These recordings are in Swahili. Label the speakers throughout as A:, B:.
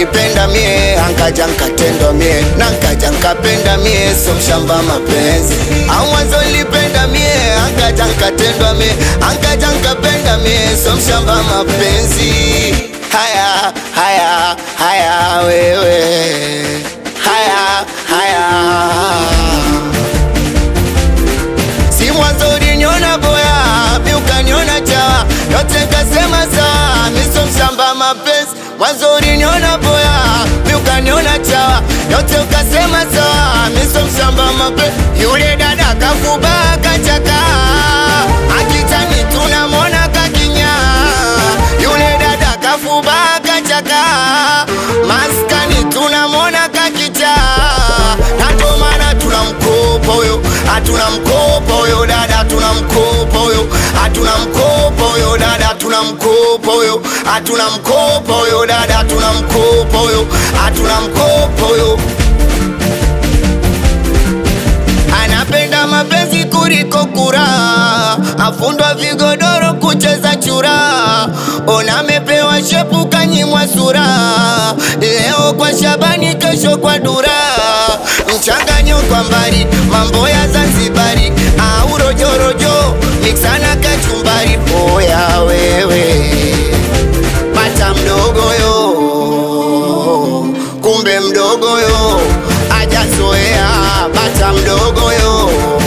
A: nilipenda mie ankaja nkatendwa mie na nkaja nkapenda mie so mshamba mapenzi au mwanzo nilipenda mie ankaja nkatendwa mie ankaja nkapenda mie so mshamba mapenzi haya haya haya wewe haya haya si mwanzo uliniona boya mi ukaniona chawa yote kasema sawa miso mshamba mapenzi mwanzo uliniona boya mi ukaniona chawa yote ukasema sawa miso mshamba mapenzi yule dada kafuba kachaka akitani tunamwona kakinya yule dada kafuba kachaka maskani tunamwona kakicha nato maana tunamkopa huyo hatuna mkopa huyo dada hatuna mkopa huyo hatuna mkopa huyo dada hatuna mkopa huyo hatuna mkopa huyo dada hatuna mkopa huyo hatuna mkopa huyo anapenda mapenzi kuliko kura, afundwa vigodoro kucheza chura, ona amepewa shepu kanyimwa sura, leo kwa Shabani, kesho kwa Dura, mchanganyo kwa mbali, mambo ya Zanzibari au rojorojo, miksana kachumbari, oya wewe bata mdogo yo, kumbe mdogo yo ajazoea bata mdogo yo,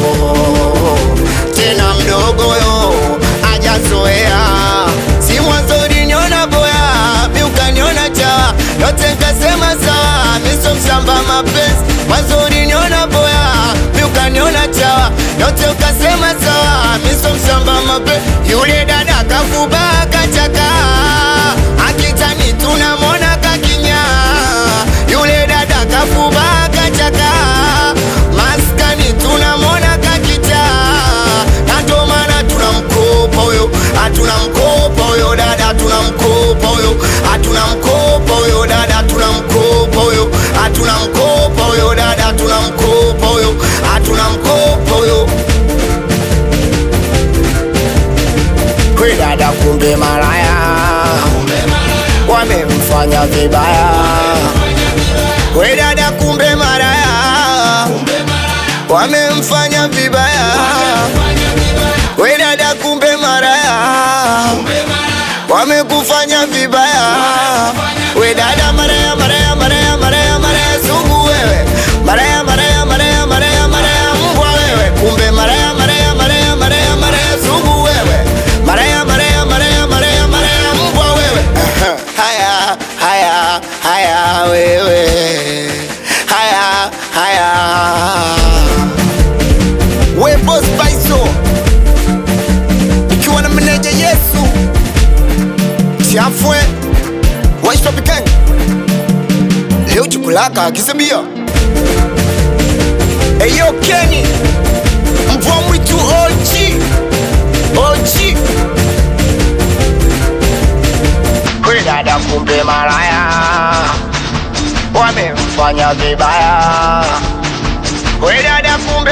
A: tena mdogo yo ajazoea. Si mwanzo uliniona boya, mi ukaniona chawa, yote nkasema sawa, miso mshamba mapenzi. Mwanzo uliniona boya, mi ukaniona chawa, yote ukasema sawa, miso mshamba mapenzi. Yule dada kafuba kachaka, akitani tunamwona kakinya, yule dada kafuba kachaka, maskani tunamwona kakicha, na ndo maana tunamkopa huyo, hatuna mkopa huyo dada, hatuna mkopa huyo, hatuna mkopa huyo dada, hatuna mkopa huyo, hatuna mkopa huyo dada, hatuna mkopa huyo, hatuna mkopa huyo. We dada, kumbe malaya wamemfanya vibaya. We dada, kumbe malaya wamemfanya vibaya. We dada, kumbe malaya wamekufanya vibaya. We dada, maraya maraya maraya maraya maraya sugu wewe, maraya maraya maraya maraya maraya mbwa wewe, kumbe maraya maraya maraya maraya maraya sugu wewe, maraya maraya maraya maraya maraya mbwa wewe. Haya haya haya wewe, haya haya we boss Paiso ikiwa na meneja Yesu Chafwe Waishopiken leo chukulaka akisebia Eyo Kenny mvua mwitu OG OG We dada kumbe malaya wamemfanya vibaya We dada kumbe